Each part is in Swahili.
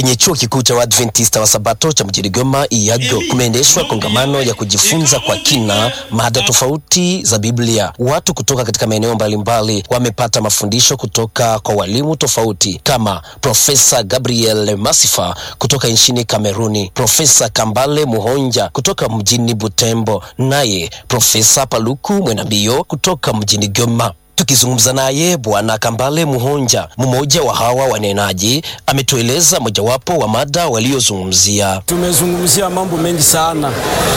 Kwenye chuo kikuu cha Waadventista wa Sabato cha mjini Goma Iyago, kumeendeshwa kongamano ya kujifunza kwa kina mada tofauti za Biblia. Watu kutoka katika maeneo mbalimbali wamepata mafundisho kutoka kwa walimu tofauti kama Profesa Gabriel Masifa kutoka nchini Kameruni, Profesa Kambale Muhonja kutoka mjini Butembo, naye Profesa Paluku Mwenambio kutoka mjini Goma. Tukizungumza naye Bwana Kambale Muhonja, mmoja wa hawa wanenaji, ametueleza mojawapo wa mada waliozungumzia. Tumezungumzia mambo mengi sana,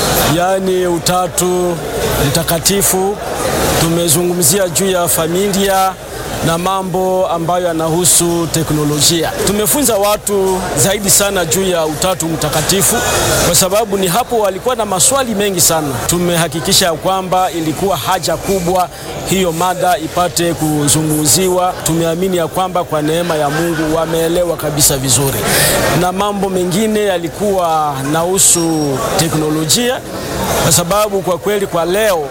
yaani utatu mtakatifu. Tumezungumzia juu ya familia na mambo ambayo yanahusu teknolojia. Tumefunza watu zaidi sana juu ya utatu mtakatifu, kwa sababu ni hapo walikuwa na maswali mengi sana. Tumehakikisha kwamba ilikuwa haja kubwa hiyo mada ipate kuzungumziwa. Tumeamini ya kwamba kwa neema ya Mungu wameelewa kabisa vizuri, na mambo mengine yalikuwa nahusu teknolojia, kwa sababu kwa kweli kwa leo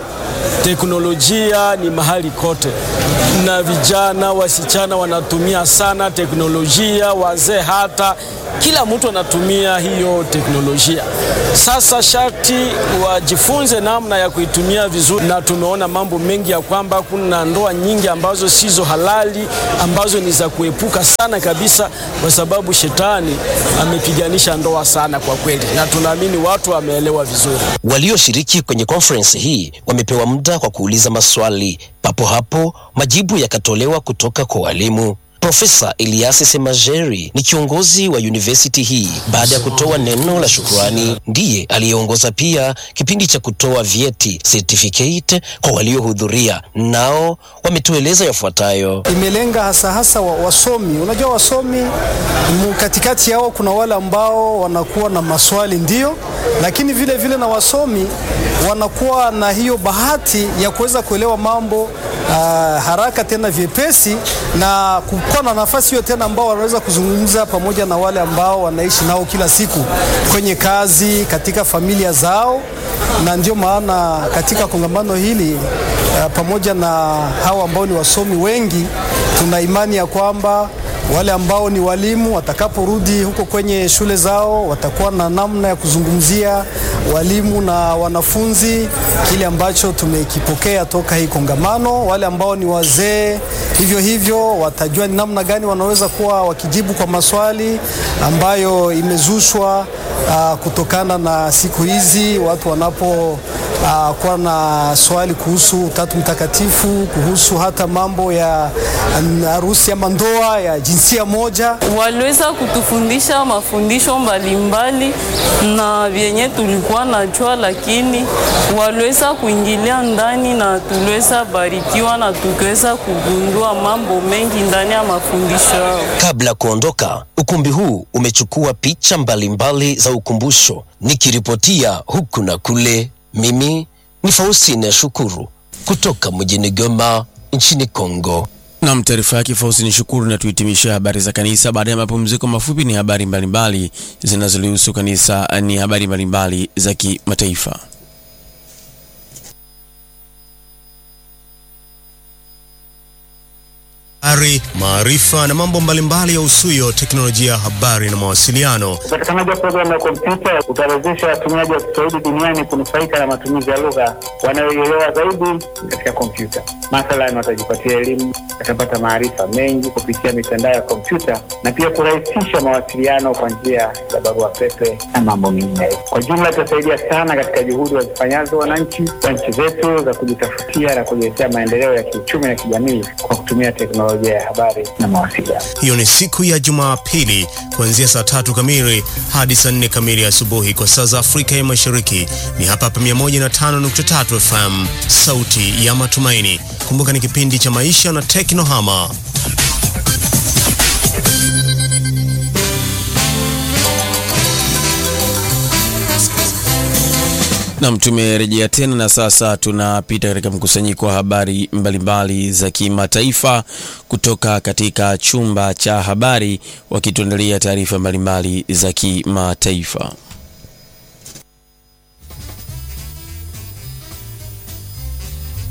teknolojia ni mahali kote, na vijana wasichana wanatumia sana teknolojia, wazee hata kila mtu anatumia hiyo teknolojia. Sasa sharti wajifunze namna ya kuitumia vizuri, na tumeona mambo mengi ya kwamba kuna ndoa nyingi ambazo sizo halali, ambazo ni za kuepuka sana kabisa, kwa sababu shetani amepiganisha ndoa sana kwa kweli, na tunaamini watu wameelewa vizuri. Walioshiriki kwenye konferensi hii wamepewa muda kwa kuuliza maswali. Papo hapo majibu yakatolewa kutoka kwa walimu. Profesa Elias Semajeri ni kiongozi wa university hii. Baada ya kutoa neno la shukrani, ndiye aliyeongoza pia kipindi cha kutoa vyeti certificate kwa waliohudhuria, nao wametueleza yafuatayo. Imelenga hasa hasa wa, wasomi. Unajua wasomi mu katikati yao kuna wale ambao wanakuwa na maswali ndio, lakini vile vile na wasomi wanakuwa na hiyo bahati ya kuweza kuelewa mambo uh, haraka tena vyepesi na kuwa na nafasi hiyo tena ambao wanaweza kuzungumza pamoja na wale ambao wanaishi nao kila siku kwenye kazi, katika familia zao, na ndio maana katika kongamano hili uh, pamoja na hawa ambao ni wasomi wengi, tuna imani ya kwamba wale ambao ni walimu watakaporudi huko kwenye shule zao watakuwa na namna ya kuzungumzia walimu na wanafunzi kile ambacho tumekipokea toka hii kongamano. Wale ambao ni wazee hivyo hivyo watajua ni namna gani wanaweza kuwa wakijibu kwa maswali ambayo imezushwa uh, kutokana na siku hizi watu wanapo Uh, kuwa na swali kuhusu Utatu Mtakatifu, kuhusu hata mambo ya harusi ama ndoa ya jinsia moja. Waliweza kutufundisha mafundisho mbalimbali na vyenye tulikuwa najua, lakini waliweza kuingilia ndani na tuliweza barikiwa na tukiweza kugundua mambo mengi ndani ya mafundisho yao. Kabla ya kuondoka, ukumbi huu umechukua picha mbalimbali za ukumbusho. Nikiripotia huku na kule, mimi ni Faustine Shukuru kutoka mjini Goma nchini Kongo. Nam, taarifa yake Fausti ni Shukuru. Na tuhitimisha habari za kanisa. Baada ya mapumziko mafupi, ni habari mbalimbali zinazolihusu kanisa, ni habari mbalimbali za kimataifa. Habari, maarifa na mambo mbalimbali ya usuyo teknolojia ya habari na mawasiliano. Upatikanaji wa programu ya kompyuta utawezesha watumiaji wa Kiswahili duniani kunufaika na matumizi ya lugha wanayoielewa zaidi katika kompyuta. Mathalan, watajipatia elimu, watapata maarifa mengi kupitia mitandao ya kompyuta na pia kurahisisha mawasiliano kwa njia za barua pepe na mambo mengineyo. Kwa jumla, itasaidia sana katika juhudi wazifanyazo wananchi wa nchi zetu za kujitafutia na kujiletea maendeleo ya kiuchumi na kijamii kwa kutumia teknolojia ya habari na mawasiliano. Hiyo ni siku ya Jumapili kuanzia saa tatu kamili hadi saa nne kamili asubuhi kwa saa za Afrika ya Mashariki. Ni hapa hapa 105.3 FM, sauti ya matumaini. Kumbuka ni kipindi cha maisha na teknohama. Nam, tumerejea tena na sasa tunapita katika mkusanyiko wa habari mbalimbali za kimataifa kutoka katika chumba cha habari, wakituandalia taarifa mbalimbali za kimataifa.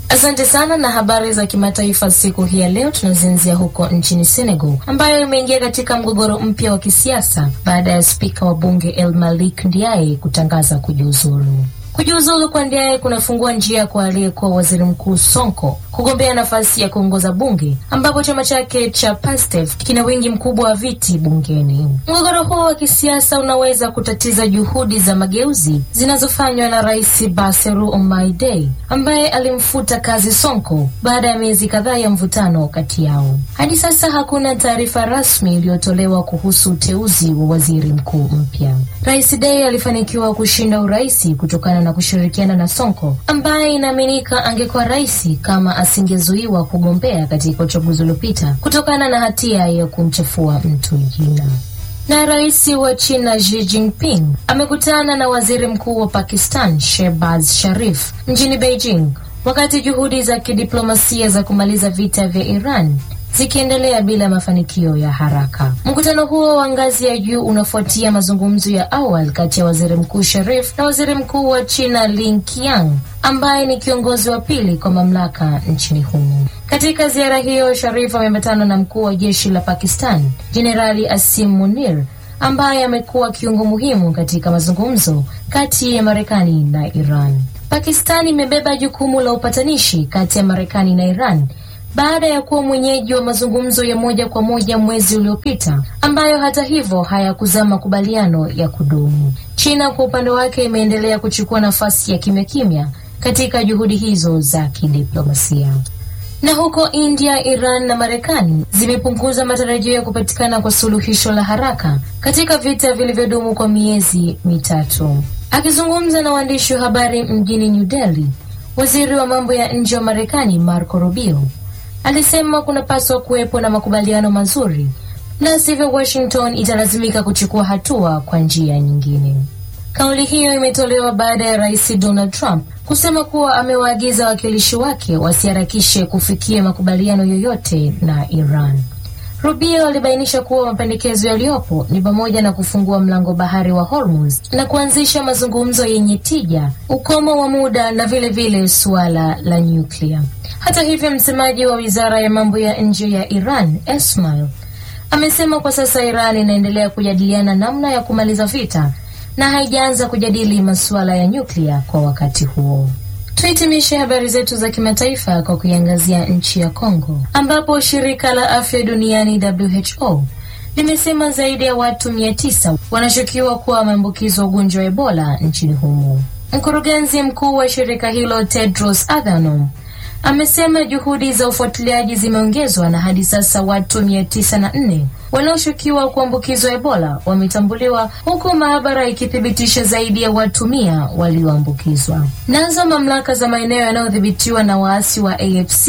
Asante sana. Na habari za kimataifa siku hii ya leo tunazianzia huko nchini Senegal, ambayo imeingia katika mgogoro mpya wa kisiasa baada ya spika wa bunge El Malik Ndiaye kutangaza kujiuzulu. Kujiuzulu kwa Ndiaye kunafungua njia kwa aliyekuwa waziri mkuu Sonko kugombea nafasi ya kuongoza bunge ambapo chama chake cha PASTEF kina wingi mkubwa wa viti bungeni. Mgogoro huo wa kisiasa unaweza kutatiza juhudi za mageuzi zinazofanywa na Rais Bassirou Diomaye Faye ambaye alimfuta kazi Sonko baada ya miezi kadhaa ya mvutano kati yao. Hadi sasa hakuna taarifa rasmi iliyotolewa kuhusu uteuzi wa waziri mkuu mpya. Rais Faye alifanikiwa kushinda uraisi kutokana na kushirikiana na Sonko ambaye inaaminika angekuwa rais kama asingezuiwa kugombea katika uchaguzi uliopita kutokana na hatia ya kumchafua mtu jina. Na rais wa China Xi Jinping amekutana na waziri mkuu wa Pakistan Shehbaz Sharif mjini Beijing wakati juhudi za kidiplomasia za kumaliza vita vya Iran zikiendelea bila mafanikio ya haraka. Mkutano huo wa ngazi ya juu unafuatia mazungumzo ya awali kati ya waziri mkuu Sharif na waziri mkuu wa China Li Qiang ambaye ni kiongozi wa pili kwa mamlaka nchini humo. Katika ziara hiyo, Sharif ameambatana na mkuu wa jeshi la Pakistan Jenerali Asim Munir ambaye amekuwa kiungo muhimu katika mazungumzo kati ya Marekani na Iran. Pakistan imebeba jukumu la upatanishi kati ya Marekani na Iran baada ya kuwa mwenyeji wa mazungumzo ya moja kwa moja mwezi uliopita ambayo hata hivyo hayakuzaa makubaliano ya kudumu. China kwa upande wake imeendelea kuchukua nafasi ya kimya kimya katika juhudi hizo za kidiplomasia. Na huko India, Iran na Marekani zimepunguza matarajio ya kupatikana kwa suluhisho la haraka katika vita vilivyodumu kwa miezi mitatu. Akizungumza na waandishi wa habari mjini New Delhi, waziri wa mambo ya nje wa Marekani Marco Rubio alisema kunapaswa kuwepo na makubaliano mazuri, la sivyo Washington italazimika kuchukua hatua kwa njia nyingine. Kauli hiyo imetolewa baada ya rais Donald Trump kusema kuwa amewaagiza wawakilishi wake wasiharakishe kufikia makubaliano yoyote na Iran. Rubio alibainisha kuwa mapendekezo yaliyopo ni pamoja na kufungua mlango bahari wa Hormuz na kuanzisha mazungumzo yenye tija, ukomo wa muda na vilevile vile suala la nyuklia. Hata hivyo, msemaji wa wizara ya mambo ya nje ya Iran Esmail amesema kwa sasa Iran inaendelea kujadiliana namna ya kumaliza vita na haijaanza kujadili masuala ya nyuklia kwa wakati huo. Tuhitimishe habari zetu za kimataifa kwa kuiangazia nchi ya Kongo ambapo shirika la afya duniani WHO limesema zaidi ya watu mia tisa wanashukiwa kuwa wameambukizwa ugonjwa wa Ebola nchini humo. Mkurugenzi mkuu wa shirika hilo Tedros Adhanom amesema juhudi za ufuatiliaji zimeongezwa na hadi sasa watu mia tisa na nne wanaoshukiwa kuambukizwa Ebola wametambuliwa huku maabara ikithibitisha zaidi ya watu mia walioambukizwa. Nazo mamlaka za maeneo yanayodhibitiwa na waasi wa AFC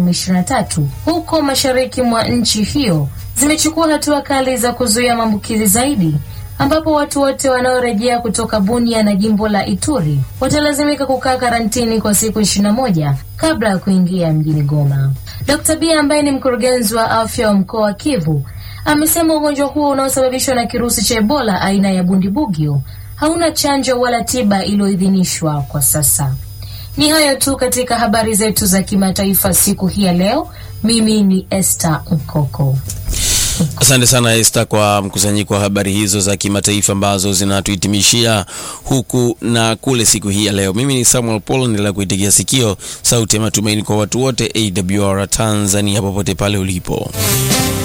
M23 huko mashariki mwa nchi hiyo zimechukua hatua kali za kuzuia maambukizi zaidi ambapo watu wote wanaorejea kutoka Bunia na jimbo la Ituri watalazimika kukaa karantini kwa siku ishirini na moja kabla ya kuingia mjini Goma. Dr. Bia ambaye ni mkurugenzi wa afya wa mkoa wa Kivu amesema ugonjwa huo unaosababishwa na kirusi cha Ebola aina ya Bundibugyo hauna chanjo wala tiba iliyoidhinishwa kwa sasa. Ni hayo tu katika habari zetu za kimataifa siku hii ya leo. Mimi ni Esther Nkoko. Asante sana Esther kwa mkusanyiko wa habari hizo za kimataifa ambazo zinatuhitimishia huku na kule siku hii ya leo. Mimi ni Samuel Paul, endelea kuitigia sikio sauti ya matumaini kwa watu wote, AWR Tanzania, popote pale ulipo.